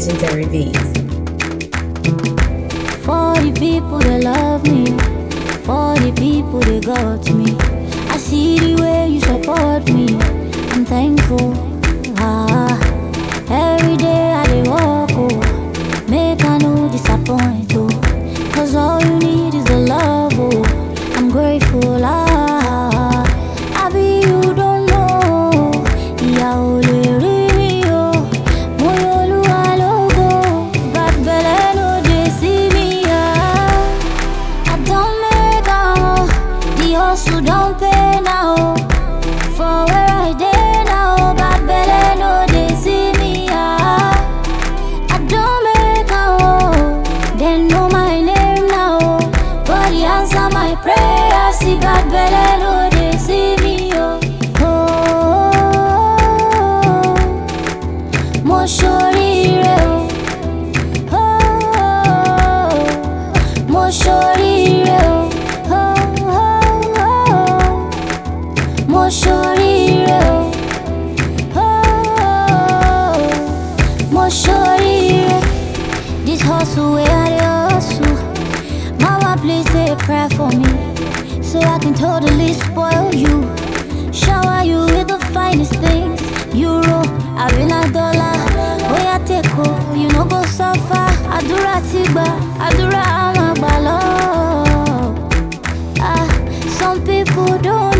legendary beats. For the people that love me, for the people that got me. I see the way you support me. I'm thankful. Ah, every day I dey walk, oh, make I no disappoint, oh. Cause all you need is the love, oh. I'm grateful, ah. I be you don't know. Ìyà ò lè rí mi o. Mo yọ Olúwa lógo. Bad belle no dey see me, ah. I don't make am, oh. The hustle don't pay now, oh. For where I dey now, bad belle no dey see me, ah. I don't make am, oh. They know my name now, oh. God he answer my prayer, see bad belle no dey see me, oh. Oh, mo ṣoríire o. Oh, mo ṣoríire o. Oh, mo ṣoríire o. Oh, mo ṣoríire. This hustle wey I dey hustle, mama please say a prayer for me, so I can totally spoil you, shower you with the finest things. Euro, arena dollar, oya take o, you no go suffer. Àdúrà ti gbà, àdúrà á máa gbà lọ. Ah, some people don't